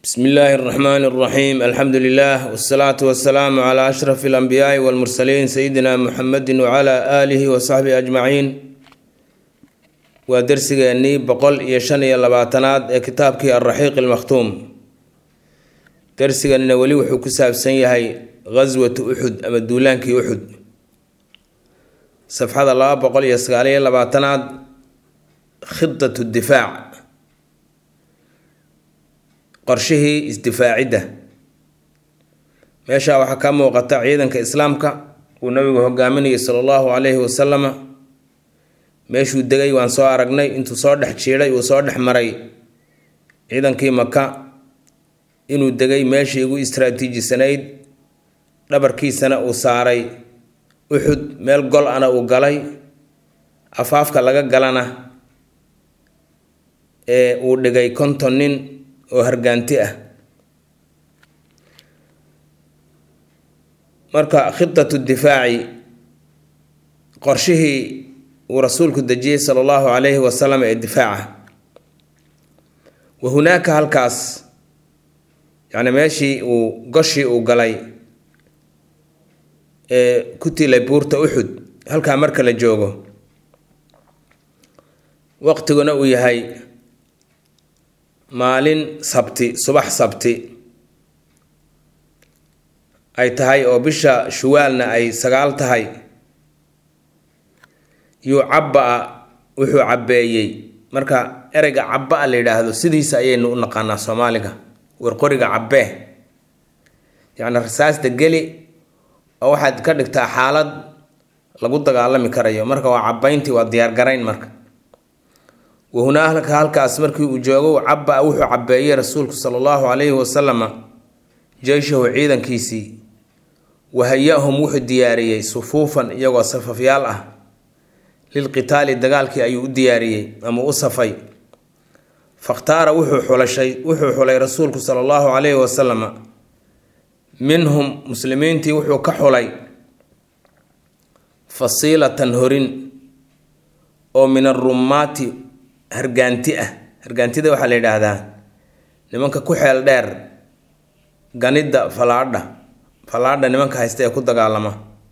bsmi illaahi اraxmaani اraxiim alxamdu lilah wsalaatu wasalaamu cla ashraf اlanbiyaai wاlmursaliin sayidina muxamedi wcla aalihi wasaxbihi ajmaciin waa dersigeennii boqol iyo shan iyo labaatanaad ee kitaabkii alraxiiq almakhtuum dersiganina weli wuxuu ku saabsan yahay ghaswatu uxud ama duulaankii uxud safxada laba boqol iyo sagaal iyo labaatanaad khidat difaac qorshihii isdifaacidda meesha waxaa ka muuqata ciidanka islaamka uu nabigu hogaaminayay sala allahu calayhi wasalama meeshuu degay waan soo aragnay intuu soo dhex jiidhay uu soo dhex maray ciidankii maka inuu degay meeshii ugu istraatiijisanayd dhabarkiisana uu saaray uxud meel gol ana uu galay afaafka laga galana ee uu dhigay konton nin oo hargaanti ah marka khidatu difaaci qorshihii uu rasuulku dejiyey sala allahu calayhi wasalam ee difaaca wa hunaaka halkaas yacni meeshii uu goshii uu galay ee ku tilay buurta uxud halkaa marka la joogo waqtiguna uu yahay maalin sabti subax sabti ay tahay oo bisha shuwaalna ay sagaal tahay yuu cabba-a wuxuu cabbeeyey marka ereyga cabba-a la yidhaahdo sidiisa ayaynu u naqaanaa soomaaliga warqoriga cabbee yacni rasaasta geli oo waxaad ka dhigtaa xaalad lagu dagaalami karayo marka waa cabbayntii waa diyaargarayn marka wahunaalka halkaas markii uu joogo cabba wuxuu cabbeeyey rasuulku sala allahu calayhi wasalama jeyshahu ciidankiisii wahaya-hum wuxuu diyaariyey sufuufan iyagoo safafyaal ah lilqitaali dagaalkii ayuu u diyaariyey ama u safay fakhtaara wuxuu xulashay wuxuu xulay rasuulku sala allahu calayhi wasalama minhum muslimiintii wuxuu ka xulay fasiilatan horin oo min arummaati hargaanti ah hargaantida waxaa la yidhaahdaa nimanka ku xeel dheer ganidda falaadha falaadha nimanka haysta ee ku dagaalama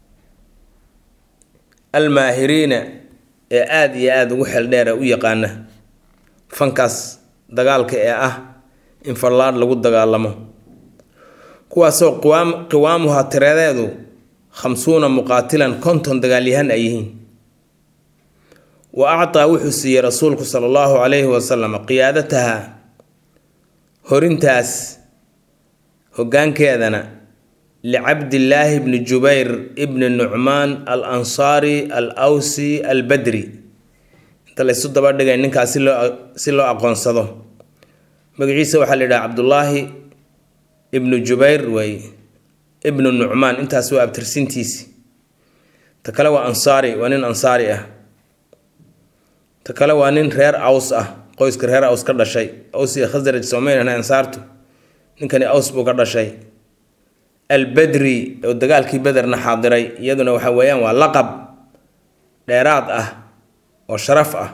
almaahiriina ee aada iyo aada ugu xeel dheer ee u yaqaana fankaas dagaalka ee ah in fallaadh lagu dagaalamo kuwaasoo qiwaam qiwaamuha tiradeedu khamsuuna muqaatilan konton dagaalyahan ay yihiin wa actaa wuxuu siiyey rasuulku sala allahu calayhi wasalam qiyaadataha horintaas hoggaankeedana licabdillaahi bni jubayr ibni nucmaan al ansaari al awsi al badri inta laysu daba dhigay ninkaas si loo si loo aqoonsado magaciisa waxaa la yidhaha cabdullaahi ibnu jubayr wey ibnu nucmaan intaas waa abtirsintiisi ta kale waa ansaari waa nin ansaari ah ta kale waa nin reer aws ah qoyska reer aws ka dhashay aws iyo khasraj soomaynana ansaartu ninkani aws buu ka dhashay albadri oo dagaalkii bederna xaadiray iyaduna waxa weeyaan waa laqab dheeraad ah oo sharaf ah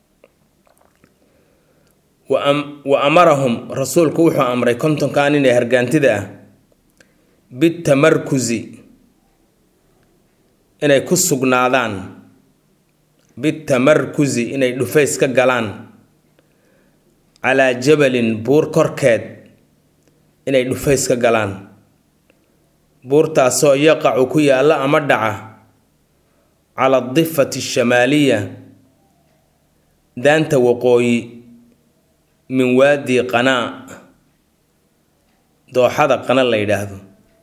wa amarahum rasuulku wuxuu amray kontonkaa nin ee hargaantida ah bitamarkusi inay ku sugnaadaan bitamarkusi inay dhufays ka galaan calaa jabalin buur korkeed inay dhufays ka galaan buurtaasoo yaqacu ku yaalla ama dhaca cala difati shamaaliya daanta waqooyi min waadi qanaa dooxada qana la yidhaahdo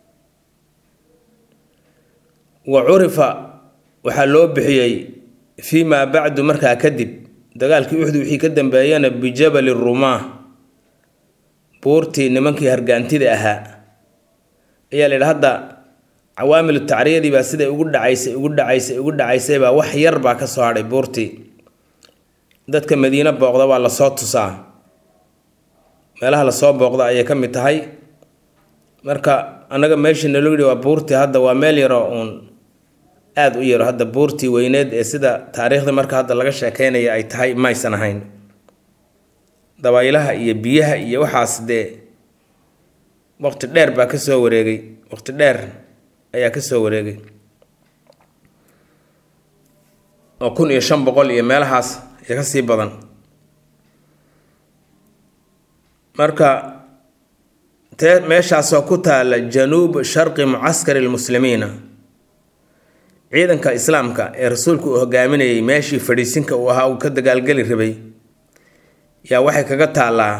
wa curifa waxaa loo bixiyey fii maa bacdu markaa kadib dagaalkii uxdu wixii ka dambeeyana bijabali rumaa buurtii nimankii hargaantida ahaa ayaa la yidhi hadda cawaamilu tacriyadii baa siday ugu dhacaysay ugu dhacaysay ugu dhacaysay wax yar baa ka soo hadhay buurtii dadka madiine booqda waa lasoo tusaa meelaha lasoo booqda ayay ka mid tahay marka annaga meeshii naloo yidhi waa buurtii hadda waa meel yaroo uun aada u yaro hadda buurtii weyneed ee sida taariikhda marka hadda laga sheekeynaya ay tahay maysan ahayn dabaylaha iyo biyaha iyo waxaas dee waqti dheer baa ka soo wareegay waqti dheer ayaa ka soo wareegay oo kun iyo shan boqol iyo meelahaas iyo ka sii badan marka tee meeshaasoo ku taala januub sharqi mucaskari lmuslimiina ciidanka islaamka ee rasuulku uu hogaaminayay meeshii fadhiisinka uu ahaa uu ka dagaalgeli rabay yaa waxay kaga taallaa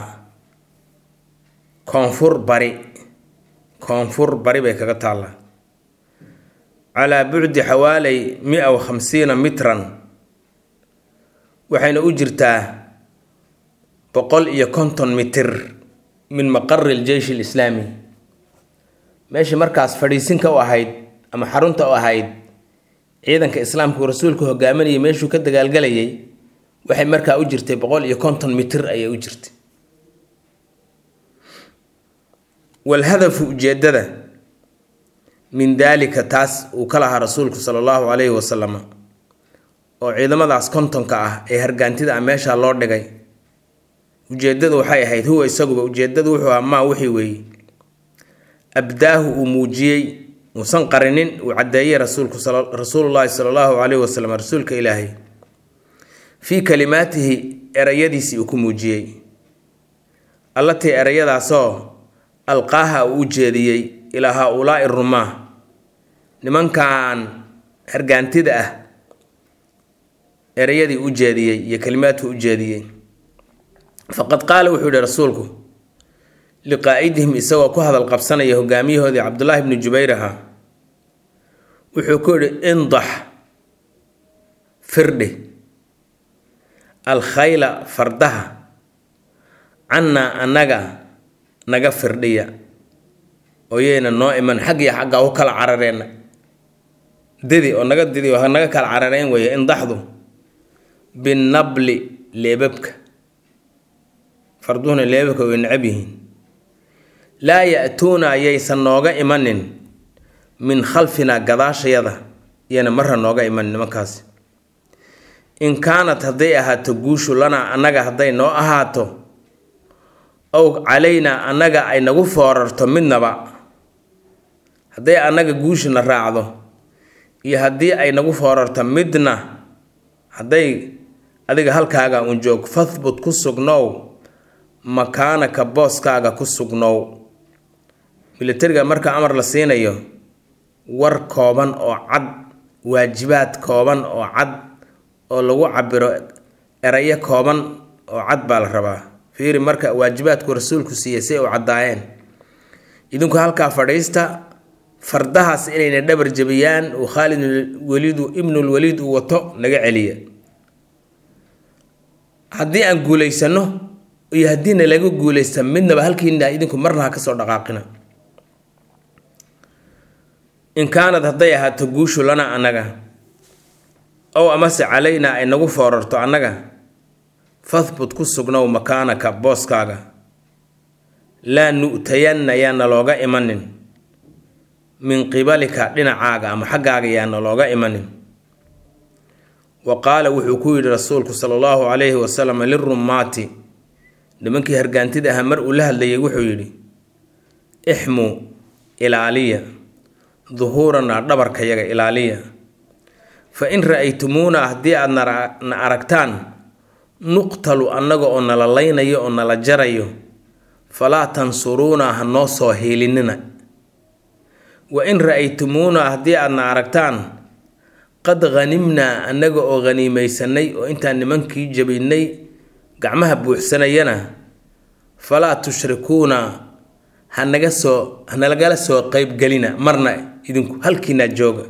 koonfur bari koonfur bari bay kaga taallaa calaa bucdi xawaaley mia wa khamsiina mitran waxayna u jirtaa boqol iyo konton mitir min maqari ljeysh alislaami meeshii markaas fadhiisinka u ahayd ama xarunta u ahayd ciidanka islaamka uu rasuulku hogaaminayay meeshuu ka dagaalgalayay waxay markaa u jirtay boqol iyo konton mitir ayay u jirtay walhadafu ujeedada min daalika taas uu ka lahaa rasuulku sala allahu calayhi wasalam oo ciidamadaas kontonka ah ee hargaantida ah meeshaa loo dhigay ujeedadu waxay ahayd huwa isaguba ujeedadu wuxuu ahaa maa wixii weeye abdaahu uu muujiyey uusan qarinin uu caddeeyey rasuulku rasuulullaahi sala allahu calayhi wasalam rasuulka ilaahay fii kalimaatihi erayadiisii uu ku muujiyey allatii erayadaasoo alqaaha uu u jeediyey ilaa haa-ulaa'i rumaa nimankan hargaantida ah erayadii u jeediyey iyo kalimaadkii u jeediyey faqad qaala wuxuu yihi rasuulku liqaa'idihim isagoo ku hadal qabsanaya hogaamiyahoodii cabdullaahi bni jubayr ahaa wuxuu ku yidhi indax firdhi alkhayla fardaha cannaa annaga naga firdhiya oyayna noo iman xag iyo xaggaa u kala carareenna didi oo naga didi oo naga kala carareen weeye indaxdu binabli leebabka farduhuna leebabka way necab yihiin laa ya-tuuna ayaysan nooga imanin min khalfinaa gadaashayada iyana marra nooga imanin nimankaasi in kaanat hadday ahaato guushu lanaa annaga hadday noo ahaato ow calaynaa annaga ay nagu foorarto midnaba hadday annaga guushuna raacdo iyo haddii ay nagu foorarto midna hadday adiga halkaaga un joog fahbut ku sugnow makaanaka booskaaga ku sugnow militariga marka amar la siinayo war kooban oo cad waajibaad kooban oo cad oo lagu cabiro erayo kooban oo cad baa la rabaa fiiri marka waajibaadku rasuulku siiyey si u caddaayeen idinku halkaa fadhiista fardahaas inayna dhabar jabiyaan uu khaalid waliidu ibnulwaliid uu wato naga celiya haddii aan guulaysano iyo haddiina laga guulaysta midnaba halkiina idinku marna ha kasoo dhaqaaqina in kaanad hadday ahaato guushu lana annaga ow amase calaynaa ay nagu foorarto annaga fahbut ku sugnow makaanaka booskaaga laa nu'tayanna yaana looga imanin min qibalika dhinacaaga ama xaggaaga yaana looga imanin wa qaala wuxuu ku yidhi rasuulku sala allahu calayhi wasalam lirumaati nimankii hargaantida ahaa mar uu la hadlayay wuxuu yidhi ixmuu ilaaliya duhuuranaa dhabarkayaga ilaaliya fa in ra-aytumuuna haddii aad na aragtaan nuqtalu annaga oo nala laynayo oo nala jarayo falaa tansuruuna ha noo soo hiilinina wa in ra-aytumuuna haddii aadna aragtaan qad hanimnaa annaga oo haniimaysanay oo intaan nimankii jabinnay gacmaha buuxsanayana falaa tushrikuuna hanaga soo hanalagala soo qeybgelina marna idinku halkiinaa jooga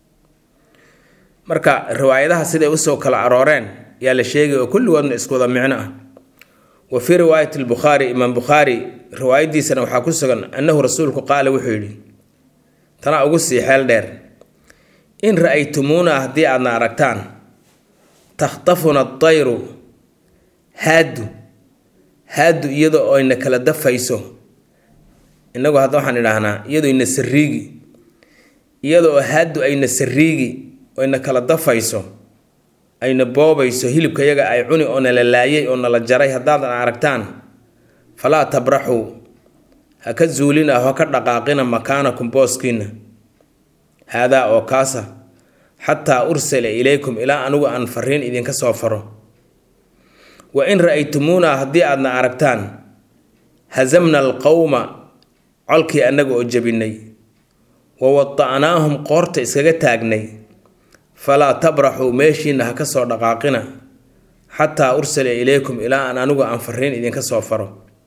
marka riwaayadaha siday usoo kala arooreen yaa la sheegay oo kulligoodna isku wada micno ah wa fii riwaayati lbukhaari imaam bukhaari riwaayadiisana waxaa ku sugan annahu rasuulku qaala wuxuu yidhi tanaa ugu sii xeel dheer in ra-aytumuuna haddii aadna aragtaan takhtafuna adayru haadu haadu iyadoo ayna kala dafayso innagu hadda waxaan idhaahnaa iyadoo ina sariigi iyadoo haadu ayna sariigi oyna kala dafayso ayna boobayso hilibka yaga ay cuni oo nala laayay oo nala jaray haddaadan aragtaan falaa tabraxuu ha ka zuulina ha ka dhaqaaqina makaanakum booskiina haadaa oo kaasa xataa ursila ilaykum ilaa anigu aan fariin idinka soo faro wa in ra-aytumuuna haddii aadna aragtaan hasamna alqowma colkii annaga oo jabinay wa wada'naahum qoorta iskaga taagnay falaa tabraxuu meeshiina ha ka soo dhaqaaqina xataa ursila ilaykum ilaa aan anigu aan fariin idinka soo faro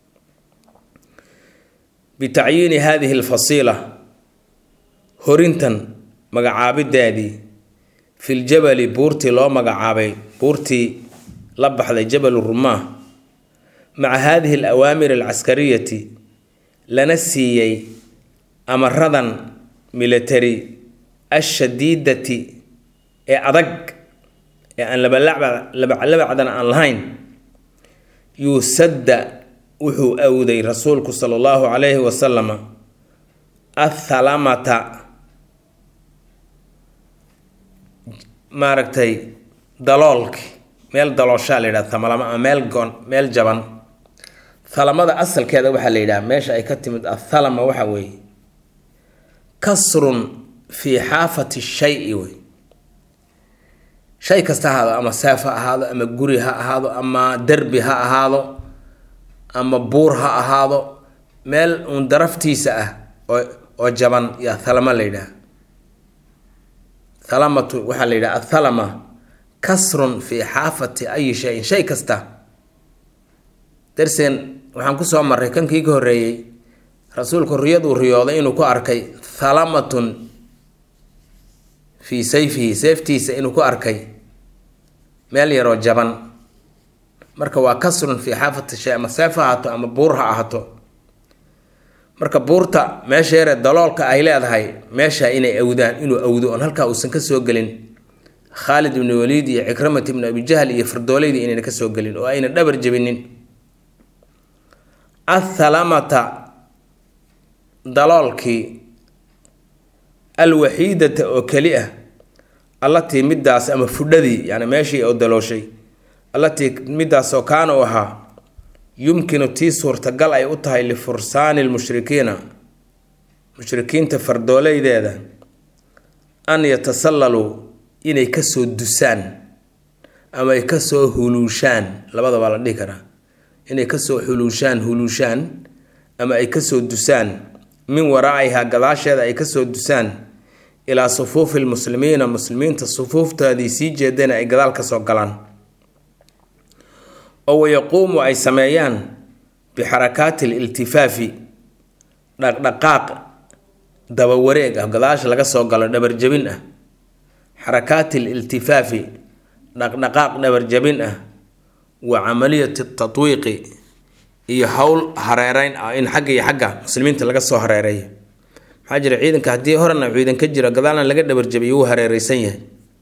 bitacyiini haadihi alfasiila horintan magacaabideedii filjabali buurtii loo magacaabay buurtii la baxday jabal rumaah maca haadihi alawaamir alcaskariyati lana siiyey amaradan military ashadiidati ee adag ee aan labaclabacdan aan lahayn yuusadda wuxuu awday rasuulku sala allahu calayhi wasalama athalamata maaragtay daloolki meel dalooshaa la yidhaha thamalama ama meel goon meel jaban thalamada asalkeeda waxaa la yidhaha meesha ay ka timid athalama waxa weeye kasrun fii xaafati shay-i wey shay kasta ha ahaado ama seef ha ahaado ama guri ha ahaado ama derbi ha ahaado ama buur ha ahaado meel uun daraftiisa ah oo oo jaban yaa thalama la yidhaha thalamatu waxaa la yidhaha athalama kasrun fii xaafati ayi shayin shay kasta darsen waxaan kusoo marray kankii ka horreeyey rasuulku riyaduu riyooday inuu ku arkay thalamatun fii sayfihi seeftiisa inuu ku arkay meel yaroo jaban marka waa kasrun fii xaafati shay ama seef ha ahaato ama buur ha ahaato marka buurta meesha yaree daloolka ay leedahay meesha inay awdaan inuu awdo oon halkaa uusan ka soo gelin khaalid ibnu waliid iyo cikramat ibnu abijahl iyo fardooleydii inayna ka soo gelin oo ayna dhabar jebinin athalamata daloolkii alwaxiidata oo keli ah allatii midaas ama fudhadii yani meeshii oo dalooshay allatii midaas oo kaana u ahaa yumkinu tii suurtagal ay u tahay lifursaani lmushrikiina mushrikiinta fardooleydeeda an yatasallaluu inay kasoo dusaan ama ay kasoo huluushaan labadabaa la dhihi karaa inay kasoo xuluushaan huluushaan ama ay kasoo dusaan min waraacihaa gadaasheeda ay kasoo dusaan ilaa sufuufi lmuslimiina muslimiinta sufuuftoodii sii jeedana ay gadaal kasoo galaan oo wayaquumu ay sameeyaan bixarakaati liltifaafi dhaqdhaqaaq dabawareeg ah gadaasha laga soo galo dhabarjabin ah xarakaati liltifaafi dhaqdhaqaaq dhabarjabin ah wa camaliyati tatwiiqi iyo howl hareereyn ah in xagga iyo xagga muslimiinta laga soo hareereeyo maxaa jira ciidanka haddii horena ciidan ka jiro gadaalna laga dhabarjabiyo wuu hareereysan yahay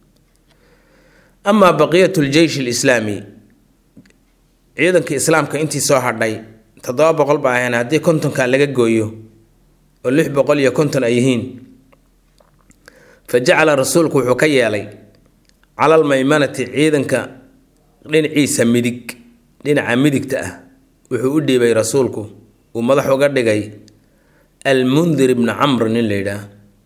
amaa baqiyat ljeysh lislaami ciidanka islaamka intii soo hadhay toddoba boqol ba ahayn haddii kontonkan laga gooyo oo lix boqol iyo konton ay yihiin fa jacala rasuulku wuxuu ka yeelay calal maymanati ciidanka dhinaciisa midig dhinaca midigta ah wuxuu u dhiibay rasuulku uu madax uga dhigay almundir ibna camr nin la yidhaah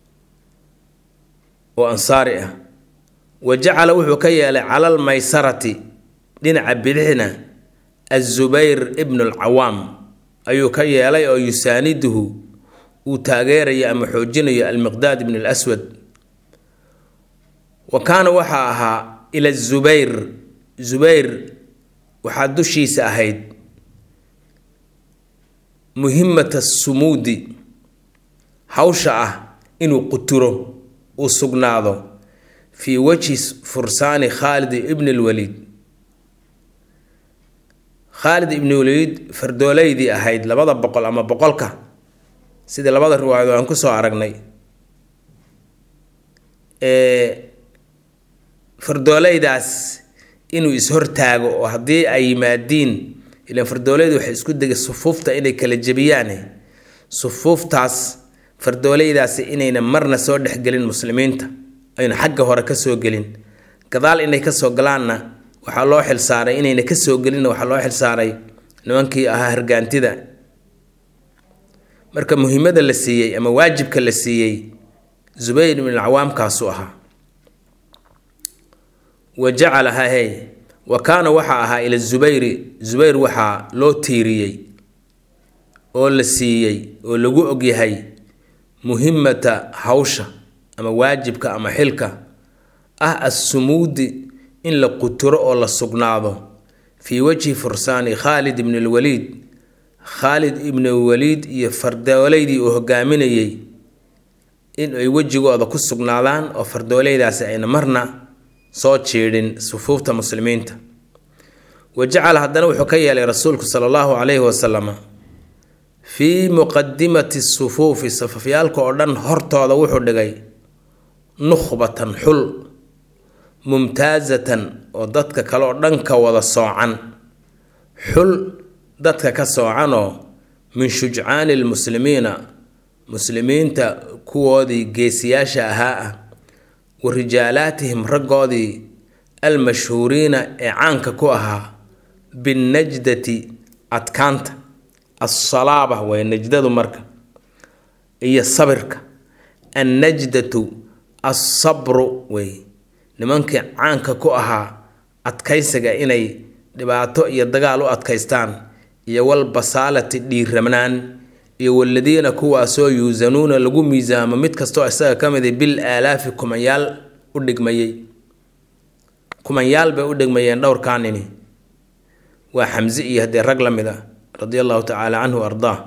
oo ansaari ah wa jacala wuxuu ka yeelay calal maysarati dhinaca bidixna azubayr ibnu alcawaam ayuu ka yeelay oo yusaaniduhu uu taageerayo ama xoojinayo almiqdaad ibn alaswad wa kaana waxaa ahaa ila zubayr zubayr waxaa dushiisa ahayd muhimata sumuudi hawsha ah inuu quturo uu sugnaado fii wajhi fursaani khaalid ibn lwaliid khaalid ibn waliid fardooleydii ahayd labada boqol ama boqolka sidii labada riwaayado aan kusoo aragnay fardooleydaas inuu is-hortaago oo haddii ay yimaadiin ilaan fardooleydu waxay isku degay sufuufta inay kala jebiyaane sufuuftaas fardooleydaasi inayna marna soo dhexgelin muslimiinta ayna xagga hore kasoo gelin gadaal inay kasoo galaanna waxaa loo xilsaaray inayna kasoo gelinna waxaa loo xilsaaray nimankii ahaa hargaantida marka muhiimada la siiyey ama waajibka la siiyey zubayr ibn alcawaamkaasuu ahaa wa jacalaha hey wa kaana waxaa ahaa ila zubayri zubayr waxaa loo tiiriyey oo la siiyey oo lagu ogyahay muhimata hawsha ama waajibka ama xilka ah assumuudi in la quturo oo la sugnaado fii wajhi fursaani khaalid ibn lwaliid khaalid ibn waliid iyo fardooleydii uu hogaaminayey in ay wejigooda ku sugnaadaan oo fardooleydaasi ayna marna soo jiidhin sufuufta muslimiinta wa jacala haddana wuxuu ka yeelay rasuulku sala allahu calayhi wasalama fii muqadimati sufuufi safafyaalka oo dhan hortooda wuxuu dhigay nukhbatan xul mumtaasatan oo dadka kale oo dhan ka wada soocan xul dadka ka soocanoo min shujcaani lmuslimiina muslimiinta kuwoodii geesiyaasha ahaa ah wa rijaalaatihim raggoodii almashhuuriina ee caanka ku ahaa binnajdati adkaanta assalaaba way najdadu marka iyo sabirka annajdatu assabru wey nimankii caanka ku ahaa adkaysiga inay dhibaato iyo dagaal u adkaystaan iyo walbasaalati dhiiramnaan iyo waladiina kuwaasoo yuusanuuna lagu miisaamo mid kastoo isaga ka mid bil aalaafi kumanyaal u dhigmayey kumanyaal bay u dhigmayeen dhowrkaanini waa xamse iyo haddee rag la mid a radia allahu tacaala canhu ardaa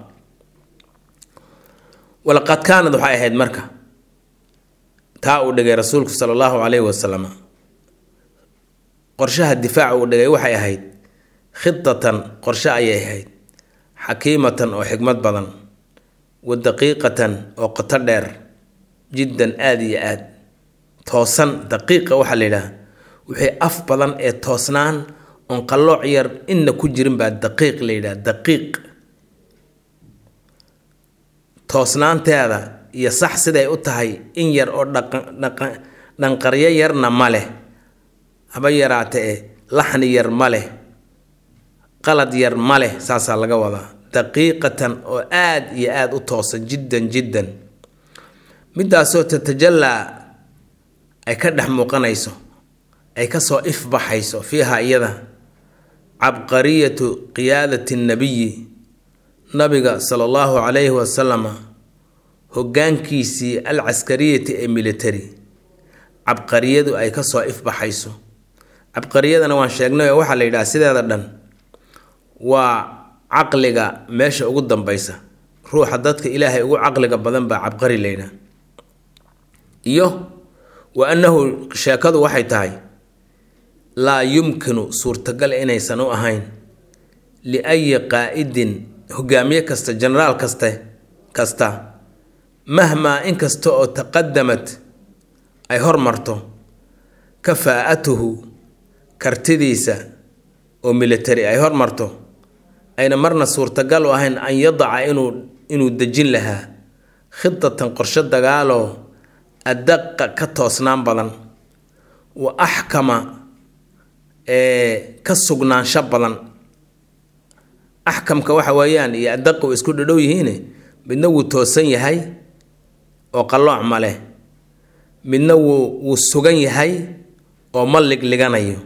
walaqad kaanad waxay ahayd marka taa uu dhigay rasuulku sala allahu calayhi wasalam qorshaha difaaca uu dhigay waxay ahayd khidatan qorshe ayay ahayd xakiimatan oo xikmad badan wa daqiiqatan oo qoto dheer jiddan aada iyo aad toosan daqiiqa waxaa la yidhaha wixii af badan ee toosnaan oon qallooc yar inna ku jirin baa daqiiq la yidhaha daqiiq toosnaanteeda iyo sax siday u tahay in yar oo dhanqaryo yarna ma leh haba yaraate e laxni yar ma leh qalad yar ma leh saasaa laga wadaa daqiiqatan oo aad iyo aada u toosan jiddan jiddan midaasoo tatajallaa ay ka dhex muuqanayso ay kasoo ifbaxayso fiiha iyada cabqariyatu qiyaadati nnabiyi nabiga sala allahu calayhi wasalama hoggaankiisii alcaskariyati ee military cabqariyadu ay kasoo ifbaxayso cabqariyadana waan sheegnay oo waxaa la yidhaha sideeda dhan waa caqliga meesha ugu dambaysa ruuxa dadka ilaahay ugu caqliga badan baa cabqari la yidhaha iyo wa annahu sheekadu waxay tahay laa yumkinu suurtagal inaysan u ahayn liayi qaa'idin hogaamiye kasta jenaraal kaste kasta mahmaa inkasta oo taqadamat ay hormarto kafaa'atuhu kartidiisa oo military ay hormarto ayna marna suurtagal u ahayn an yadaca inuu inuu dejin lahaa khidatan qorshe dagaaloo adaqa ka toosnaan badan wa axkama ee ka sugnaansho badan axkamka waxa weeyaan iyo adaqa way isku dhadhow yihiin midna wuu toosan yahay oo qallooc ma leh midna wuu wuu sugan yahay oo ma ligliganayo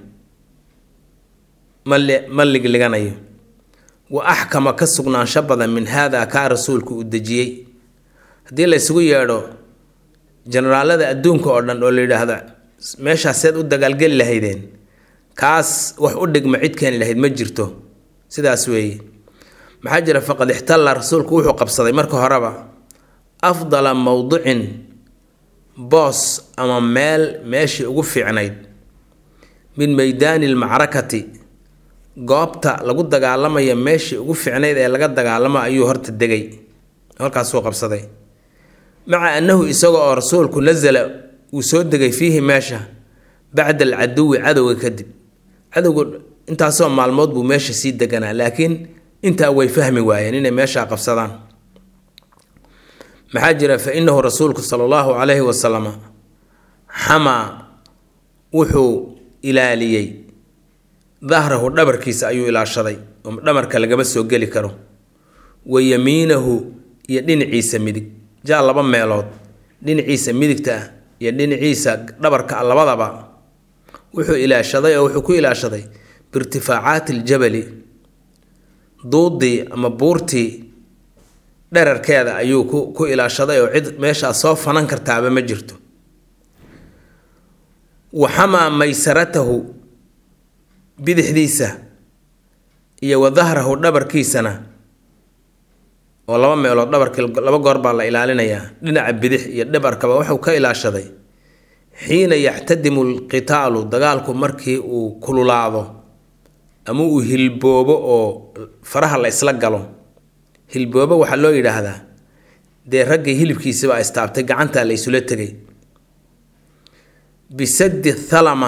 mal ma ligliganayo wa axkama ka sugnaansho badan min haada kaa rasuulku uu dejiyey haddii la ysugu yeedho jenaraalada adduunka oo dhan oo la yidhaahdo meeshaaseed u dagaalgeli lahaydeen kaas wax u dhigma cid keeni lahayd ma jirto sidaas weeye maxaa jira faqad ixtalla rasuulku wuxuu qabsaday marka horeba afdala mowdicin boos ama meel meeshii ugu fiicnayd min meydaani lmacrakati goobta lagu dagaalamaya meeshii ugu fiicnayd ee laga dagaalamo ayuu horta degay halkaasuu qabsaday maca annahu isaga oo rasuulku nasala uu soo degay fiihi meesha bacda alcaduwi cadowga kadib cadowga intaasoo maalmood buu meesha sii deganaa laakiin intaa way fahmi waayeen inay meeshaa qabsadaan maxaa jira fa inahu rasuulku sala allahu calayhi wasalama xamaa wuxuu ilaaliyey dahrahu dhabarkiisa ayuu ilaashaday oo dhamarka lagama soo geli karo wa yamiinahu iyo dhinaciisa midig jaa laba meelood dhinaciisa midigta ah iyo dhinaciisa dhabarka ah labadaba wuxuu ilaashaday oo wuxuu ku ilaashaday biirtifaacaati aljabali duudii ama buurtii dherarkeeda ayuu ku ku ilaashaday oo cid meeshaas soo fanan kartaaba ma jirto waxamaa maysaratahu bidixdiisa iyo wa dahrahu dhabarkiisana oo laba meelood dhabarkii laba goor baa la ilaalinayaa dhinaca bidix iyo dhabarkaba wuxuu ka ilaashaday xiina yaxtadimu alqitaalu dagaalku markii uu kululaado ama uu hilboobo oo faraha la isla galo hilboobo waxaa loo yidhaahdaa dee raggii hilibkiisibaa istaabtay gacantaa la isula tegay bisaddi thalama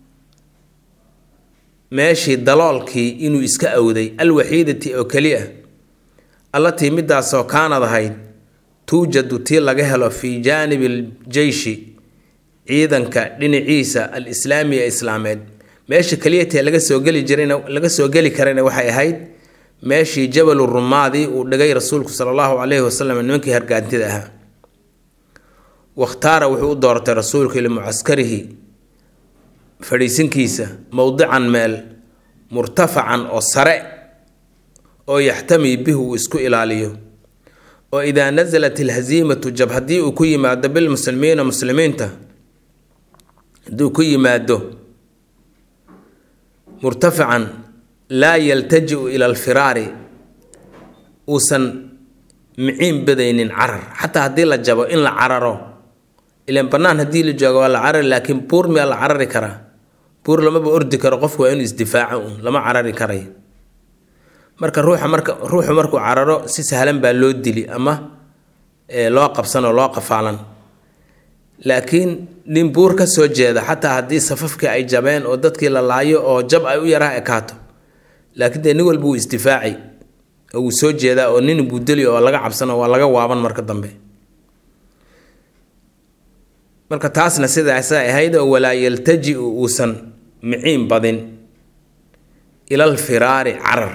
meeshii daloolkii inuu iska awday alwaxiidati oo keliya allatii midaasoo kaanad ahayd tuujadu tii laga helo fii jaanibi aljeyshi ciidanka dhinaciisa alislaami ee islaameed meesha keliyatee laga soo geli jirayna laga soo geli karayna waxay ahayd meeshii jabalu rumaadii uu dhigay rasuulku sala allahu calayhi wasalam nimankii hargaantida ahaa wakhtaara wuxuu u doortay rasuulka limucaskarihi fadhiisinkiisa mowdican meel murtafacan oo sare oo yaxtami bihi uu isku ilaaliyo oo idaa nasalat alhasiimatu jab haddii uu ku yimaado bilmuslimiina muslimiinta hadduu ku yimaado murtafican laa yaltaji-u ila alfiraari uusan miciin badaynin carar xataa haddii la jabo in la cararo ilan bannaan haddii la joogo waa la carari laakiin buur miyaa la carari karaa buur lamaba ordi karo qofku waa inuu isdifaaco uun lama carari karayo marka ruuxa marka ruuxu markuu cararo si sahlan baa loo dili ama loo qabsan oo loo qafaalan laakiin nin buur ka soo jeeda xataa haddii safafkii ay jabeen oo dadkii la laayo oo jab ay u yaraha ekaato laakiin dee nin walba wuu isdifaaci oo wuu soo jeedaa oo nin buu deli oo laga cabsano waa laga waaban marka dambe marka taasna sidaasa ahayd oo walaa yaltaji-u uusan miciin badin ilal firaari carar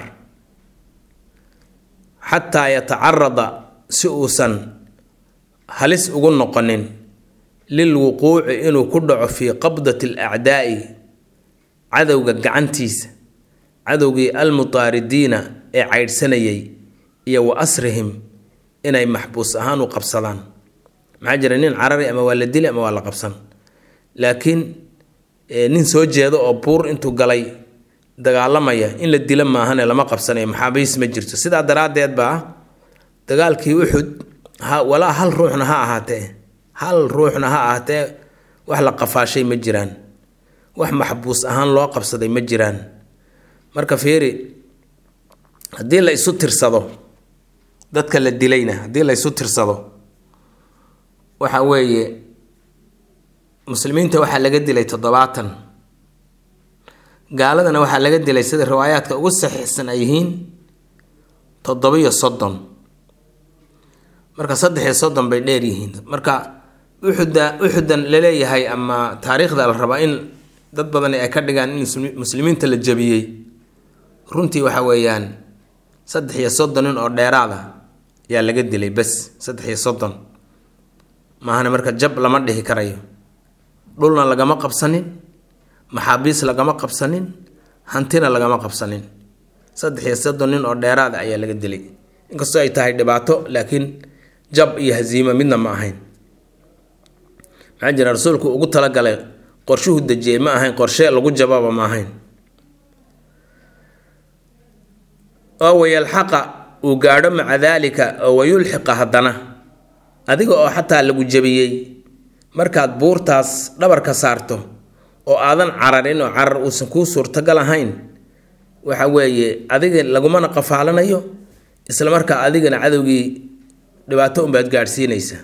xataa yatacarada si uusan halis ugu noqonin lilwuquuci inuu ku dhaco fii qabdati alacdaa'i cadowga gacantiisa cadowgii almutaaridiina ee caydhsanayay iyo wa asrihim inay maxbuus ahaan u qabsadaan maxaa jira nin carari ama waa la dili ama waa la qabsan laakiin nin soo jeedo oo buur intuu galay dagaalamaya in la dilo maahane lama qabsanayo maxaabiis ma jirto sidaa daraaddeed baa dagaalkii uxud walaa hal ruuxna ha ahaatee hal ruuxna ha ahaatee wax la qafaashay ma jiraan wax maxbuus ahaan loo qabsaday ma jiraan marka fiiri haddii la isu tirsado dadka la dilayna haddii la isu tirsado waxa weeye muslimiinta waxaa laga dilay toddobaatan gaaladana waxaa laga dilay sida riwaayaadka ugu saxiixsan ay yihiin toddobiyo soddon marka saddex iyo soddon bay dheer yihiin marka uxuda uxudan laleeyahay ama taariikhda la rabaa in dad badani ay ka dhigaan in muslimiinta la jabiyey runtii waxa weeyaan saddex iyo soddon nin oo dheeraada ayaa laga dilay bes saddex iyo soddon maahane marka jab lama dhihi karayo dhulna lagama qabsanin maxaabiis lagama qabsanin hantina lagama qabsanin saddex iyo soddon nin oo dheeraada ayaa laga dilay inkastoo ay tahay dhibaato laakiin jab iyo hasiimo midna ma ahayn maxaa jira rasuulku ugu talagalay qorshuhu dejiyey ma ahayn qorshe lagu jababa ma ahayn oo wayalxaqa uu gaadho maca daalika oo wayulxiqa haddana adiga oo xataa lagu jabiyey markaad buurtaas dhabarka saarto oo aadan cararin oo carar uusan kuu suurtagal ahayn waxa weeye adiga lagumana qafaalanayo isla markaa adigana cadowgii dhibaato unbaad gaadhsiinaysa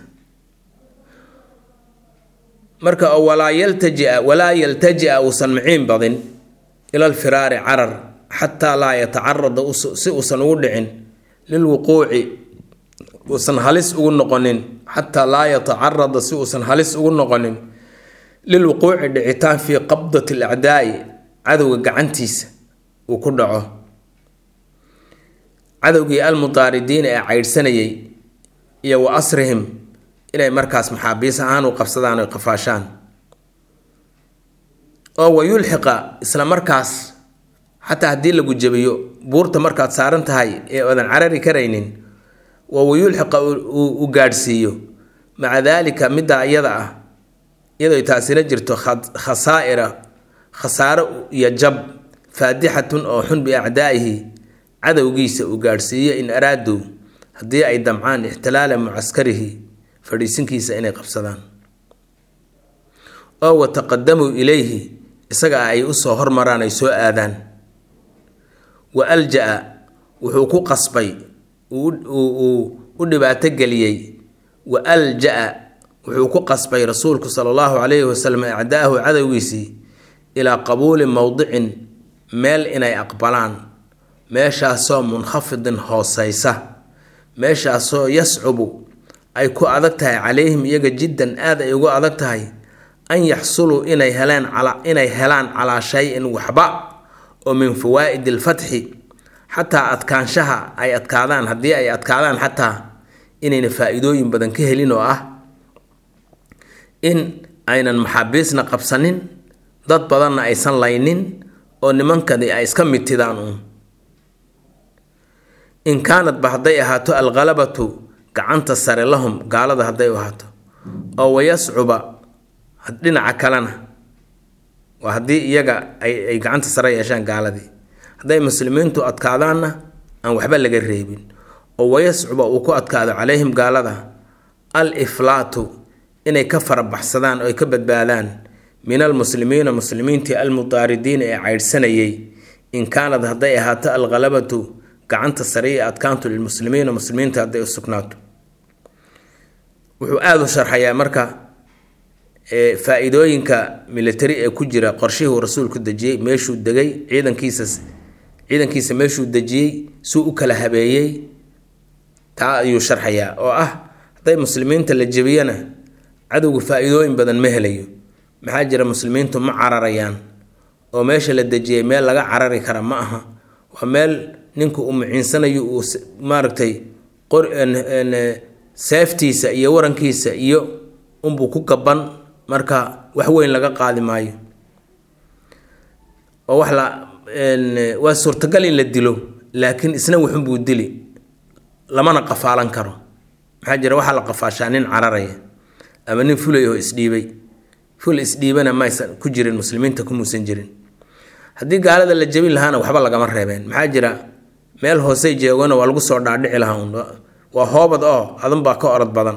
marka oo walaa yaltajia walaa yaltaji-a uusan miciin badin ilal firaari carar xataa laa yatacarada si uusan ugu dhicin lilwuquuci uusan halis ugu noqonin xataa laa yatacarada si uusan halis ugu noqonin lilwuquuci dhicitaan fii qabdati alacdaai cadowga gacantiisa uu ku dhaco cadowgii almutaaridiina ee caydhsanayay iyo wa asrihim inay markaas maxaabiis ahaan u qabsadaan oy qafaashaan oo wa yulxiqa isla markaas xataa haddii lagu jebiyo buurta markaad saaran tahay ee oodan carari karaynin waa wayulxiqa uu gaadhsiiyo maca daalika middaa iyada ah iyadoo taasina jirto khasaa'ira khasaaro iyo jab faadixatun oo xun biacdaa'ihi cadowgiisa uu gaadhsiiyo in araaduu haddii ay damcaan ixtilaala mucaskarihi fadhiisinkiisa inay qabsadaan oo wataqadamuu ilayhi isaga ay usoo hormaraan ay soo aadaan wa alja-a wuxuu ku qasbay uu u dhibaato geliyey wa alja-a wuxuu ku qasbay rasuulku sala allahu calayhi wasalam acdaahu cadowgiisii ilaa qabuuli mowdicin meel inay aqbalaan meeshaasoo munkhafidin hooseysa meeshaasoo yascubu ay ku adag tahay calayhim iyaga jiddan aad ay ugu adag tahay an yaxsuluu inay heleen inay helaan calaa shay-in waxba oo min fawaa'idi alfatxi xataa adkaanshaha ay adkaadaan haddii ay adkaadaan xataa inayna faa-iidooyin badan ka helin oo ah in aynan maxaabiisna qabsanin dad badanna aysan laynin oo nimankani ay iska mitidaan uun in kaanadba hadday ahaato alkhalabatu gacanta sare lahum gaalada hadday u ahaato oo wayascuba dhinaca kalena waa haddii iyaga ay gacanta sare yeeshaan gaaladii hadday muslimiintu adkaadaanna aan waxba laga reebin oo wayascuba uu ku adkaado calayhim gaalada al iflaatu inay ka farabaxsadaan oo ay ka badbaadaan min almuslimiina muslimiintii almudaaridiina ee caydhsanayay in kaanad hadday ahaato alkhalabatu gacanta sare iyo adkaantu lilmuslimiina muslimiinta hadday u sugnaato wuxuu aada u sharxayaa marka faa-iidooyinka military ee ku jira qorshihuu rasuulku dejiyey meeshuu degay ciidankiisa ciidankiisa meeshuu dejiyey suu u kala habeeyey taa ayuu sharxayaa oo ah hadday muslimiinta la jebiyana cadowgu faa-iidooyin badan ma helayo maxaa jira muslimiintu ma cararayaan oo meesha la dejiyey meel laga carari kara ma aha waa meel ninku uu muciinsanayo uu maaragtay seeftiisa iyo warankiisa iyo unbuu ku gaban marka wax weyn laga qaadi maayo oo wax la waa suurtagal in la dilo laakiin isna waxunbuu dili lamana qafaalan karo maxaa jira waxaa la qafaashaa nin cararaya ama nin fulay oo isdhiibay ful isdhiibana maysan ku jirin muslimiinta kumuusan jirin haddii gaalada la jebin lahaana waxba lagama reebeen maxaa jira meel hoosey jeegona waa lagu soo dhaadhici lahaa un waa hoobad oo adan baa ka orod badan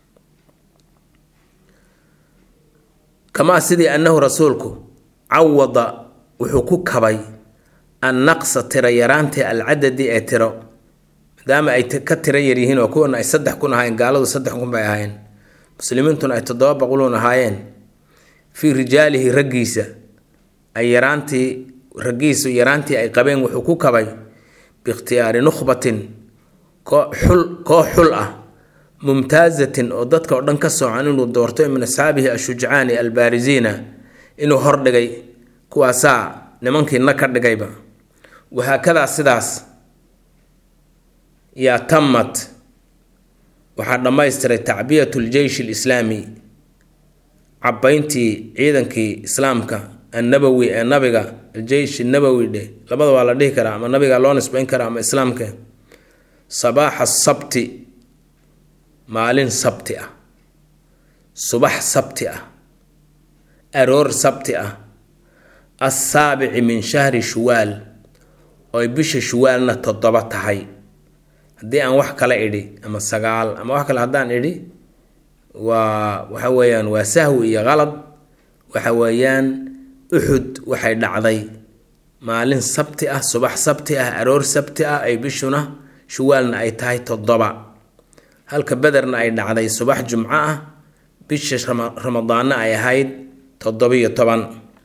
kamaa sidii annahu rasuulku cawada wuxuu ku kabay an naqsa tiro yaraantii alcadadi ee tiro maadaama ay ka tiro yaryihiin oo kuwana ay saddex kun ahaayeen gaaladu saddex kun bay ahaayeen muslimiintuna ay toddoba boqoluun ahaayeen fii rijaalihi raggiisa ay yaraantii raggiisu yaraantii ay qabeen wuxuu ku kabay biikhtiyaari nukhbatin xul koox xul ah mumtaazatin oo dadka oo dhan ka soocan inuu doorto min asxaabihi ashujcaani albaarisiina inuu hordhigay kuwaasaa nimankiina ka dhigayba wahaakadaa sidaas yaa tammat waxaa dhammaystiray tacbiyatu ljeysh alislaami cabbayntii ciidankii islaamka annabowi ee nabiga aljeysh nabowi dhe labada waa la dhihi karaa ama nabiga loo nisbayn karaa ama islaamka sabaaxa sabti maalin sabti ah subax sabti ah aroor sabti ah assaabici min shahri shuwaal ooy bisha shuwaalna toddoba tahay haddii aan wax kale idhi ama sagaal ama wax kale haddaan idhi waa waxa weeyaan waa sahwi iyo qalad waxa weeyaan uxud waxay dhacday maalin sabti ah subax sabti ah aroor sabti ah ay bishuna shuwaalna ay tahay toddoba halka bederna ay dhacday subax jumco ah bisha ramadaanna ay ahayd toddobiyo toban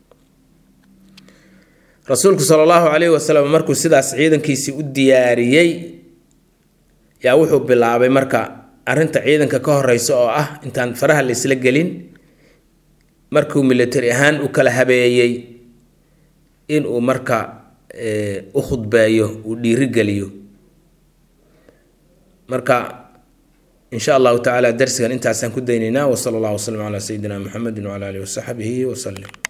rasuulku sala allahu calayhi wasalam markuu sidaas ciidankiisii u diyaariyey yaa wuxuu bilaabay marka arrinta ciidanka ka horeysa oo ah intaan faraha la isla gelin markuu military ahaan u kala habeeyey inuu marka u khudbeeyo uu dhiirigeliyo marka insha allahu tacaala darsigan intaasaan ku daynaynaa wasala allahu wasalam calaa sayidina muxamedi wcala alihi wasaxbihi wasalim